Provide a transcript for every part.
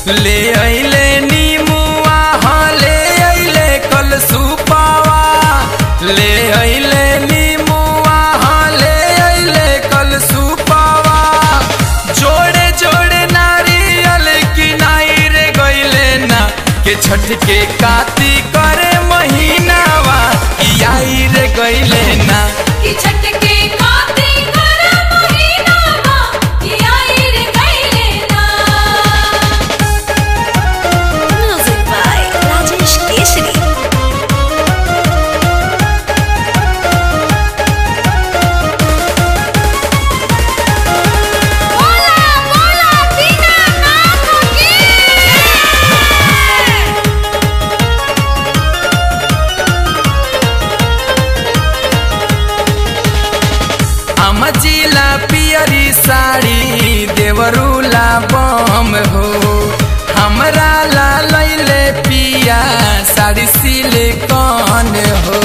ले अइले नीमुआ हाँ ले अइले कल सुपावा ले अइले नीमुआ हाँ ले अइले कल सुपावा जोड़े जोड़े नारियल किनाई रे गइले ना के छठ के काती करे महीनावा ई आई रे गइले ना कि छठ के काते कर महीना बा कि आई रे गइले ना Music by Rajesh Keshri. बोला बोला बिना नाम की अमजिला पियरी साड़ी देवरूला बम हो हमरा ला लैले पिया साड़ी सिलिकॉन हो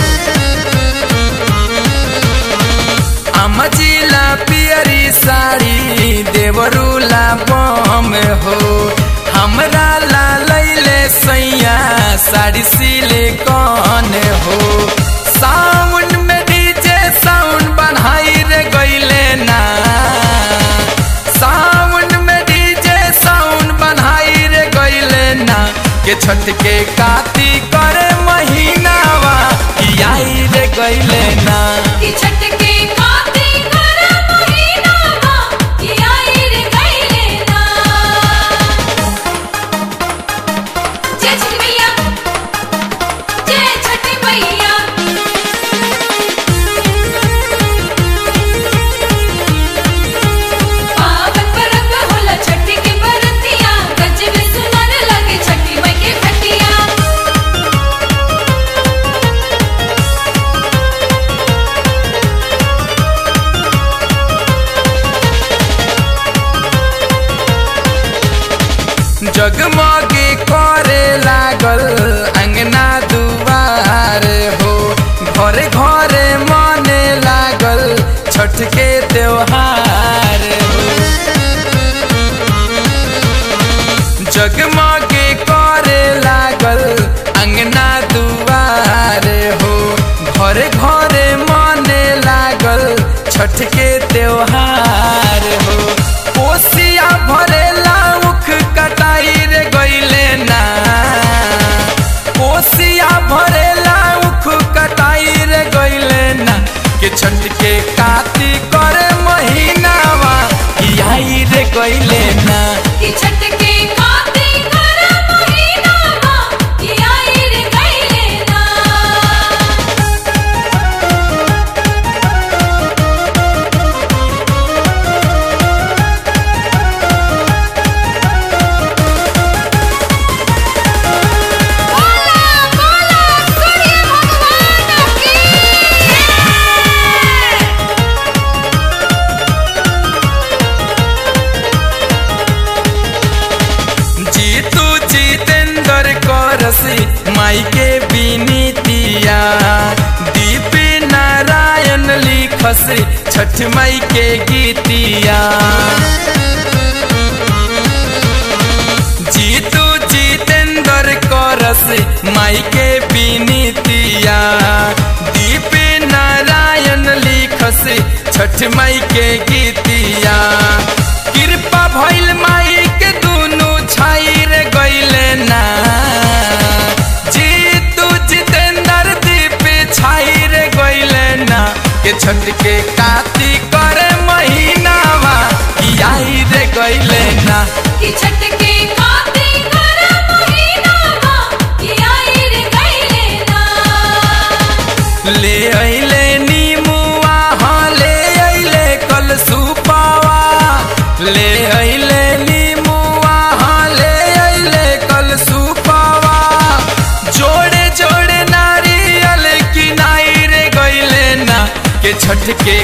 अमजिला पियरी साड़ी देवरूला बम हो हमरा ला लैले सैया साड़ी सिलिकॉन हो साउंड में डीजे साउंड बनाई रे गइले ना साउंड में डीजे साउंड बनाई रे गइले ना के छठ के काती करे महीनावा की आई रे गइले ना कि छठ के काते कर महीना बा कि आई रे गइले ना जय छठ मैया जय छठ मैया पावन परब होला छठ के बरतिया गजब सुनर लगे छठी मई के खटिया जगमगे करे लागल अंगना दुआर हो घरे घरे मने लागल छठ के त्योहार हो जगमगे करे लागल अंगना दुआर हो घरे घरे मने लागल छठ के त्योहार हो कोसिया भरेला उख कटाई रे गइले ना कोसिया भरेला उख कटाई रे गइले ना के छठ के काती करे महीनावा ई आई रे गइले ना कि छठ के काते कर महीना बा कि आई रे गइले ना बोला बोला सूर्य भगवान की जीतू जितेंद्र करसी माई के विनीतिया दीप नारायण लिखसी छठ माई के गीतिया जीतू जितेंद्र करसी माई के विनीतिया दीप नारायण लिखसी छठ माई के गीतिया कृपा भइल माई के दुनु छाई रे गइले ना जीतू जितेंद्र दीप छाई रे गइले ना के छठ के काती करे महीनावा की आई रे गइले ना कि छठ के काते कर महीना बा कि आई रे गइले ना ले अइले नीमुआ हाँ ले अइले कल सुपावा ले अइले नीमुआ हाँ ले अइले कल सुपावा जोड़े जोड़े नारियल किनाई रे गइले ना के छठ के